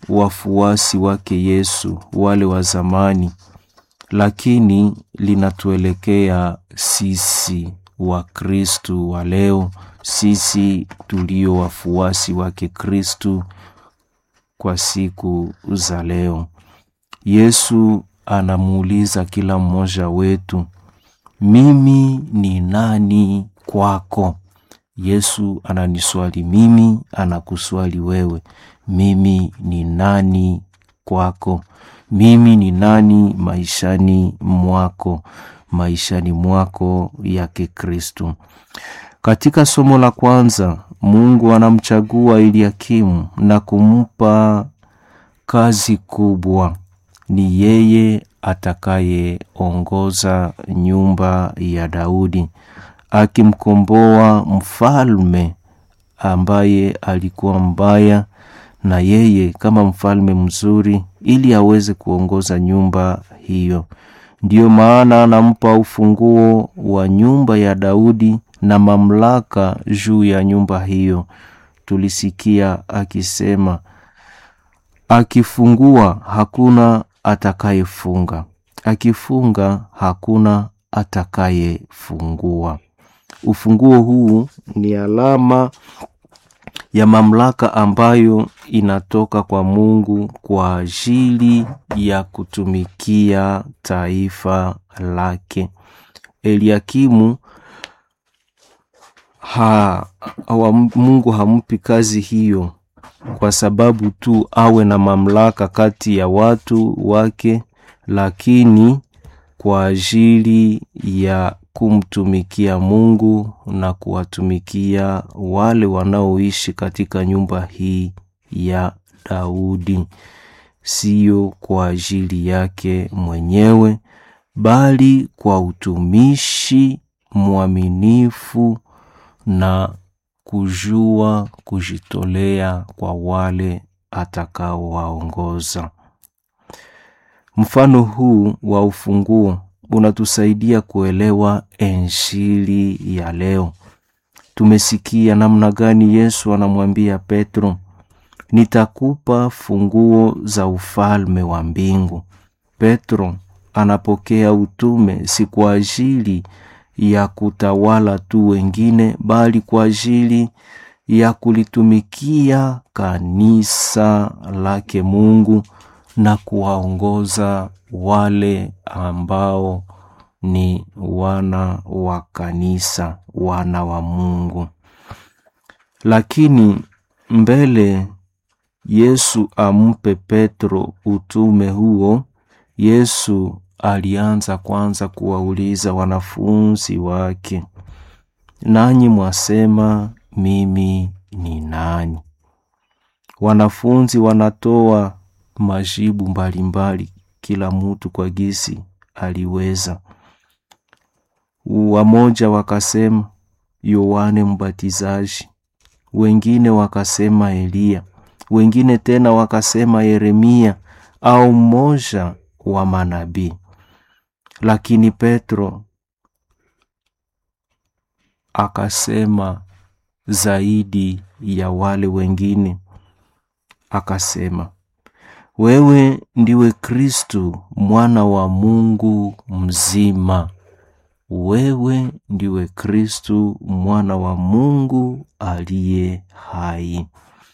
wafuasi wake Yesu wale wa zamani, lakini linatuelekea sisi wa Kristu wa leo, sisi tulio wafuasi wake Kristu kwa siku za leo. Yesu anamuuliza kila mmoja wetu, mimi ni nani kwako? Yesu ananiswali mimi, anakuswali wewe, mimi ni nani kwako? Mimi ni nani maishani mwako, maishani mwako yake Kristu? Katika somo la kwanza, Mungu anamchagua Eliakimu na kumpa kazi kubwa. Ni yeye atakayeongoza nyumba ya Daudi akimkomboa mfalme ambaye alikuwa mbaya, na yeye kama mfalme mzuri, ili aweze kuongoza nyumba hiyo. Ndiyo maana anampa ufunguo wa nyumba ya Daudi na mamlaka juu ya nyumba hiyo. Tulisikia akisema, akifungua hakuna atakayefunga, akifunga hakuna atakayefungua. Ufunguo huu ni alama ya mamlaka ambayo inatoka kwa Mungu kwa ajili ya kutumikia taifa lake. Eliakimu ha, wa Mungu hampi kazi hiyo kwa sababu tu awe na mamlaka kati ya watu wake, lakini kwa ajili ya kumtumikia Mungu na kuwatumikia wale wanaoishi katika nyumba hii ya Daudi, siyo kwa ajili yake mwenyewe, bali kwa utumishi mwaminifu na kujua kujitolea kwa wale atakaowaongoza. Mfano huu wa ufunguo unatusaidia kuelewa Injili ya leo. Tumesikia namna gani Yesu anamwambia Petro, nitakupa funguo za ufalme wa mbingu. Petro anapokea utume si kwa ajili ya kutawala tu wengine, bali kwa ajili ya kulitumikia kanisa lake Mungu na kuwaongoza wale ambao ni wana wa kanisa, wana wa Mungu. Lakini mbele Yesu ampe Petro utume huo, Yesu alianza kwanza kuwauliza wanafunzi wake, nanyi mwasema mimi ni nani? Wanafunzi wanatoa majibu mbalimbali, kila mtu kwa gisi aliweza. Wamoja wakasema Yohane Mbatizaji, wengine wakasema Eliya, wengine tena wakasema Yeremia au mmoja wa manabii. Lakini Petro akasema zaidi ya wale wengine, akasema wewe ndiwe Kristu mwana wa Mungu mzima. Wewe ndiwe Kristu mwana wa Mungu aliye hai.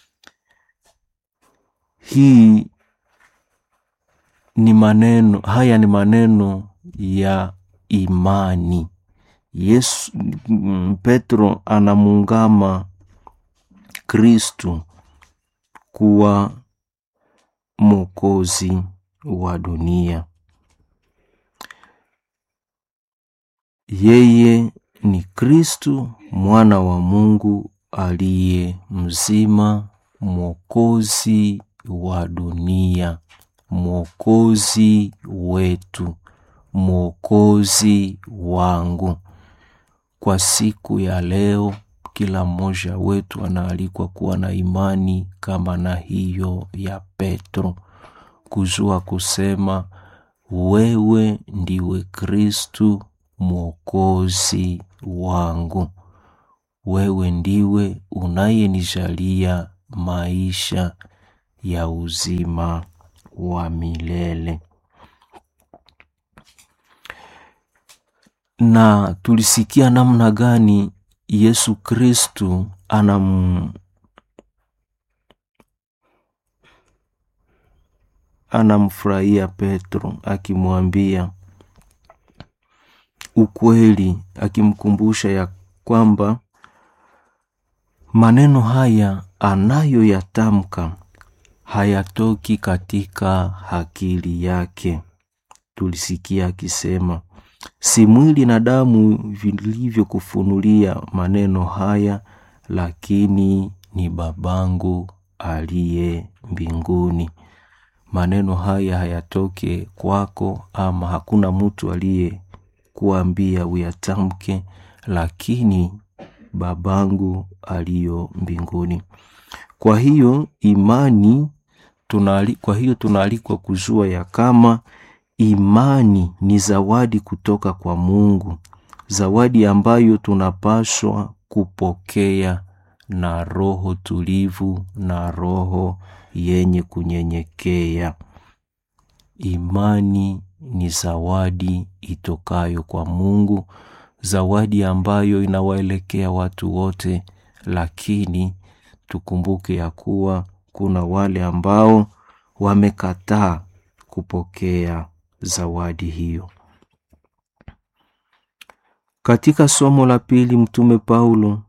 Hii ni maneno, haya ni maneno ya imani. Yesu, Petro anamungama Kristu kuwa Mwokozi wa dunia. Yeye ni Kristu mwana wa Mungu aliye mzima, mwokozi wa dunia, mwokozi wetu, mwokozi wangu. Kwa siku ya leo, kila mmoja wetu anaalikwa kuwa na imani kama na hiyo ya Petro, kujua kusema wewe ndiwe Kristu mwokozi wangu, wewe ndiwe unayenijalia maisha ya uzima wa milele. Na tulisikia namna gani Yesu Kristu anam anamfurahia Petro akimwambia ukweli, akimkumbusha ya kwamba maneno haya anayoyatamka hayatoki katika akili yake. Tulisikia akisema si mwili na damu vilivyokufunulia maneno haya, lakini ni babangu aliye mbinguni. Maneno haya hayatoke kwako, ama hakuna mtu aliyekuambia uyatamke, lakini babangu aliyo mbinguni. Kwa hiyo imani tunali, kwa hiyo tunaalikwa kujua ya kama imani ni zawadi kutoka kwa Mungu, zawadi ambayo tunapaswa kupokea na roho tulivu na roho yenye kunyenyekea. Imani ni zawadi itokayo kwa Mungu, zawadi ambayo inawaelekea watu wote, lakini tukumbuke ya kuwa kuna wale ambao wamekataa kupokea zawadi hiyo. Katika somo la pili, Mtume Paulo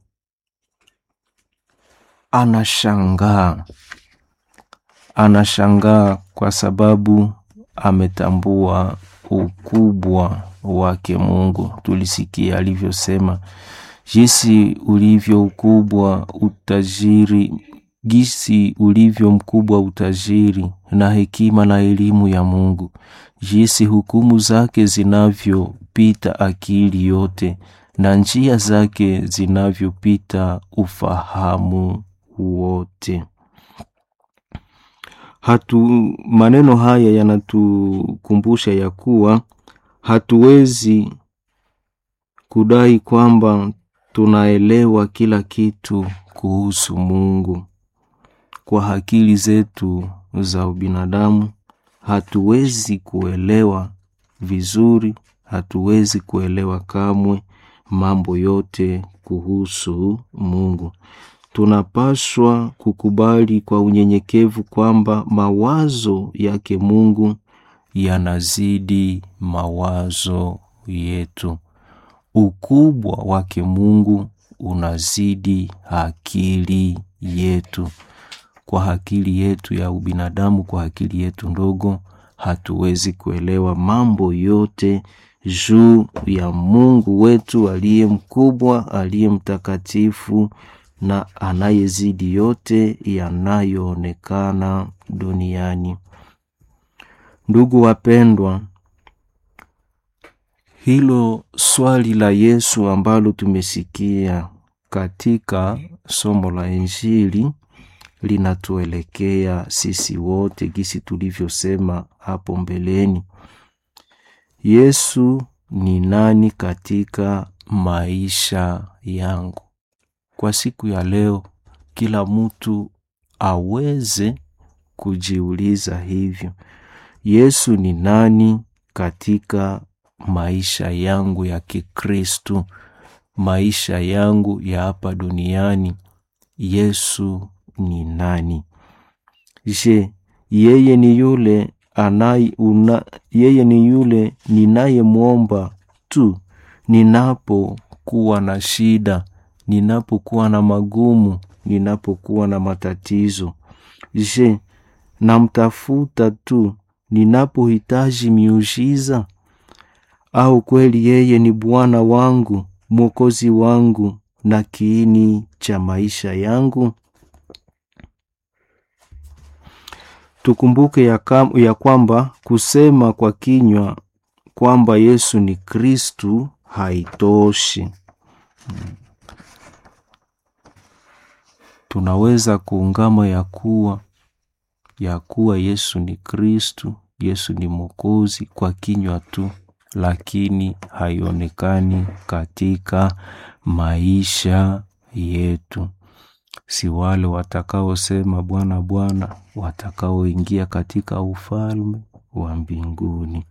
anashangaa, anashangaa kwa sababu ametambua ukubwa wake Mungu. Tulisikia alivyosema jinsi ulivyo ukubwa utajiri, jinsi ulivyo mkubwa utajiri na hekima na elimu ya Mungu, jinsi hukumu zake zinavyopita akili yote na njia zake zinavyopita ufahamu wote. Hatu, maneno haya yanatukumbusha ya kuwa hatuwezi kudai kwamba tunaelewa kila kitu kuhusu Mungu. Kwa akili zetu za ubinadamu hatuwezi kuelewa vizuri, hatuwezi kuelewa kamwe mambo yote kuhusu Mungu. Tunapaswa kukubali kwa unyenyekevu kwamba mawazo yake Mungu yanazidi mawazo yetu. Ukubwa wake Mungu unazidi akili yetu. Kwa akili yetu ya ubinadamu, kwa akili yetu ndogo, hatuwezi kuelewa mambo yote juu ya Mungu wetu aliye mkubwa, aliye mtakatifu na anayezidi yote yanayoonekana duniani. Ndugu wapendwa, hilo swali la Yesu ambalo tumesikia katika somo la Injili linatuelekea sisi wote, gisi tulivyosema hapo mbeleni. Yesu ni nani katika maisha yangu? Kwa siku ya leo, kila mtu aweze kujiuliza hivyo. Yesu ni nani katika maisha yangu ya Kikristu, maisha yangu ya hapa duniani? Yesu ni nani? Je, yeye ni yule anai una, yeye ni yule ninayemwomba tu ninapokuwa na shida, ninapokuwa na magumu, ninapokuwa na matatizo? Je, namtafuta tu ninapohitaji miujiza? Au kweli yeye ni Bwana wangu, Mwokozi wangu na kiini cha maisha yangu? Tukumbuke ya, kam, ya kwamba kusema kwa kinywa kwamba Yesu ni Kristu haitoshi. Tunaweza kuungama ya kuwa ya kuwa Yesu ni Kristu, Yesu ni Mwokozi kwa kinywa tu, lakini haionekani katika maisha yetu. si wale watakaosema Bwana Bwana watakaoingia katika ufalme wa mbinguni.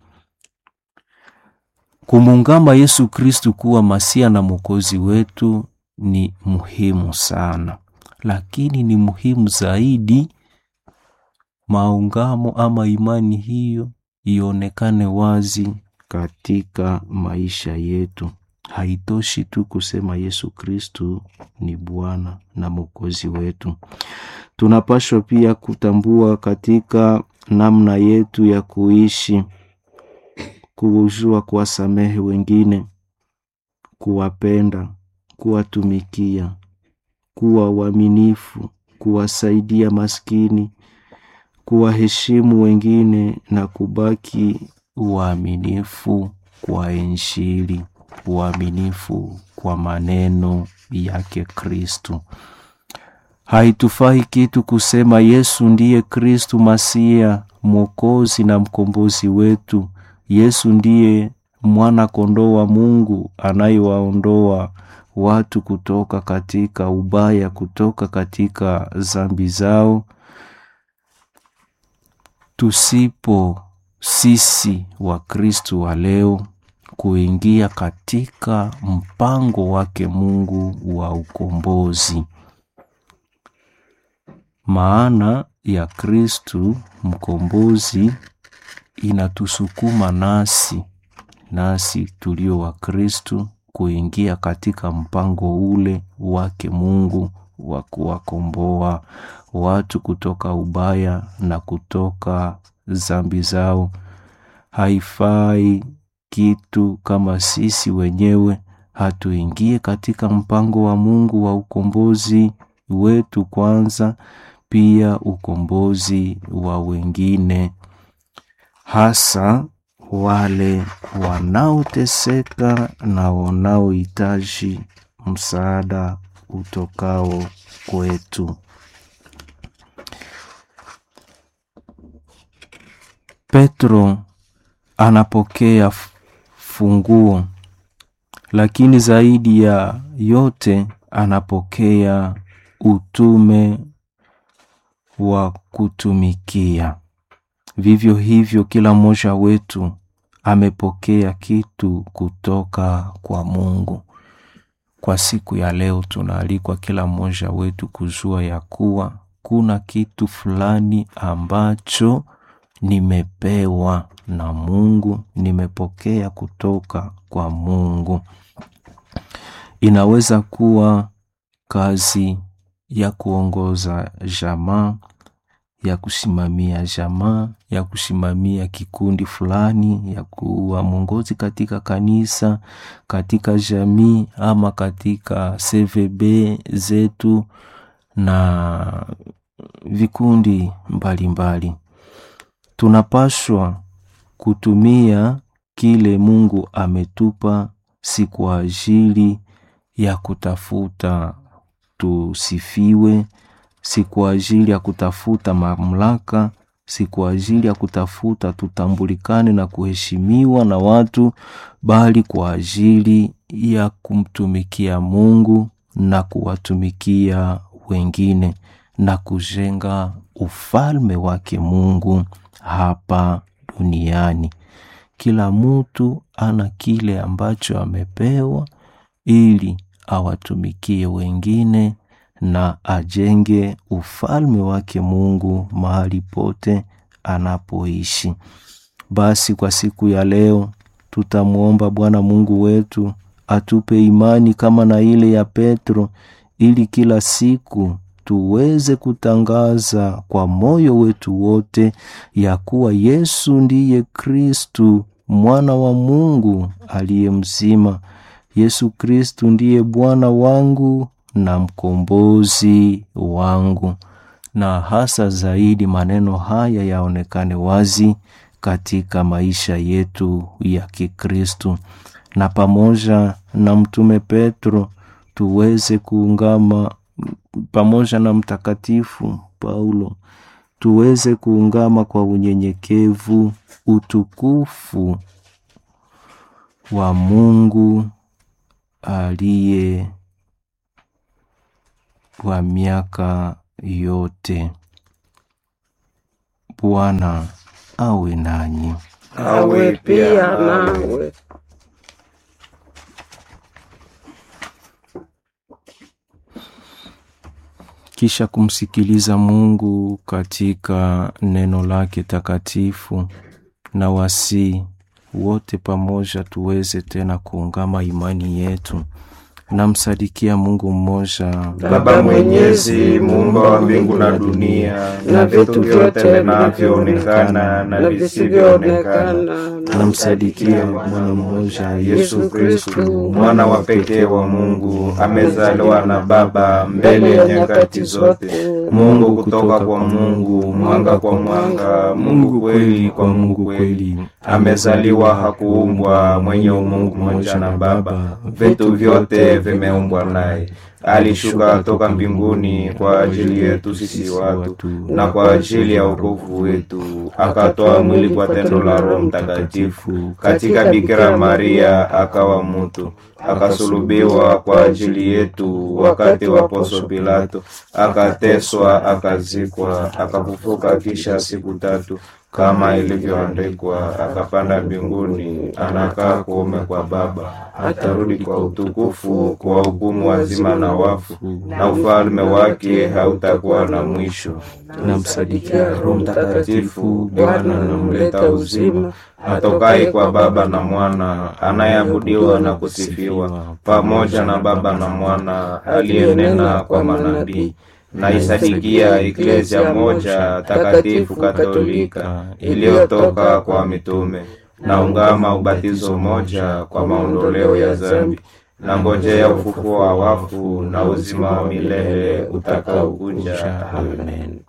Kumungama Yesu Kristu kuwa Masia na Mwokozi wetu ni muhimu sana, lakini ni muhimu zaidi maungamo ama imani hiyo ionekane wazi katika maisha yetu. Haitoshi tu kusema Yesu Kristu ni Bwana na Mwokozi wetu. Tunapaswa pia kutambua katika namna yetu ya kuishi, kujua kuwasamehe wengine, kuwapenda, kuwatumikia, kuwa waaminifu, kuwasaidia maskini, kuwaheshimu wengine na kubaki uaminifu kwa Injili, uaminifu kwa maneno yake Kristu. Haitufai kitu kusema Yesu ndiye Kristu Masia, Mwokozi na mkombozi wetu. Yesu ndiye mwana kondoo wa Mungu anayewaondoa watu kutoka katika ubaya, kutoka katika zambi zao. Tusipo sisi wa Kristu wa leo kuingia katika mpango wake Mungu wa ukombozi. Maana ya Kristu mkombozi inatusukuma nasi nasi tulio wa Kristu kuingia katika mpango ule wake Mungu wa kuwakomboa watu kutoka ubaya na kutoka zambi zao. Haifai kitu kama sisi wenyewe hatuingie katika mpango wa Mungu wa ukombozi wetu kwanza, pia ukombozi wa wengine, hasa wale wanaoteseka na wanaohitaji msaada utokao kwetu. Petro anapokea funguo, lakini zaidi ya yote anapokea utume wa kutumikia. Vivyo hivyo, kila mmoja wetu amepokea kitu kutoka kwa Mungu. Kwa siku ya leo, tunaalikwa kila mmoja wetu kujua ya kuwa kuna kitu fulani ambacho nimepewa na Mungu, nimepokea kutoka kwa Mungu. Inaweza kuwa kazi ya kuongoza jamaa, ya kusimamia jamaa, ya kusimamia kikundi fulani, ya kuwa mwongozi katika kanisa, katika jamii ama katika CVB zetu na vikundi mbalimbali mbali. Tunapaswa kutumia kile Mungu ametupa si kwa ajili ya kutafuta tusifiwe, si kwa ajili ya kutafuta mamlaka, si kwa ajili ya kutafuta tutambulikane na kuheshimiwa na watu, bali kwa ajili ya kumtumikia Mungu na kuwatumikia wengine na kujenga ufalme wake Mungu hapa duniani. Kila mtu ana kile ambacho amepewa ili awatumikie wengine na ajenge ufalme wake Mungu mahali pote anapoishi. Basi kwa siku ya leo tutamwomba Bwana Mungu wetu atupe imani kama na ile ya Petro ili kila siku tuweze kutangaza kwa moyo wetu wote ya kuwa Yesu ndiye Kristu mwana wa Mungu aliye mzima. Yesu Kristu ndiye Bwana wangu na mkombozi wangu. Na hasa zaidi maneno haya yaonekane wazi katika maisha yetu ya Kikristu, na pamoja na Mtume Petro tuweze kuungama pamoja na Mtakatifu Paulo tuweze kuungama kwa unyenyekevu utukufu wa Mungu aliye wa miaka yote. Bwana awe nanyi. awe pia nawe. Kisha kumsikiliza Mungu katika neno lake takatifu, na wasii wote pamoja tuweze tena kuungama imani yetu. Namsadikia Mungu mmoja, Baba Mwenyezi, muumba wa mbingu na dunia na vitu vyote vinavyoonekana na visivyoonekana. namsadikia Mwana mmoja, Yesu Kristu, mwana wa pekee wa Mungu, amezaliwa na Baba mbele ya nyakati zote. Mungu kutoka kwa Mungu, mwanga kwa mwanga, Mungu kweli kwa Mungu kweli. Amezaliwa, hakuumbwa, mwenye umungu mmoja na Baba, vitu vyote vimeumbwa naye. Alishuka toka mbinguni kwa ajili yetu sisi watu na kwa ajili ya wokovu wetu, akatoa mwili kwa tendo la Roho Mtakatifu katika Bikira Maria, akawa mtu, akasulubiwa kwa ajili yetu wakati wa Ponso Pilato, akateswa, akazikwa, akafufuka kisha siku tatu kama ilivyoandikwa, akapanda mbinguni, anakaa kuume kwa Baba, atarudi kwa utukufu kwa hukumu wazima na wafu, na ufalme wake hautakuwa na mwisho. namsadikia Roho Mtakatifu, Bwana anamleta uzima, atokaye kwa Baba na Mwana, anayeabudiwa na kusifiwa pamoja na Baba na Mwana, aliyenena kwa manabii naisadikia Eklesia moja takatifu Katolika iliyotoka kwa mitume, naungama ubatizo moja kwa maondoleo ya dhambi, na ngojea ufufuo wa wafu na uzima wa milele utakaokuja. Amen.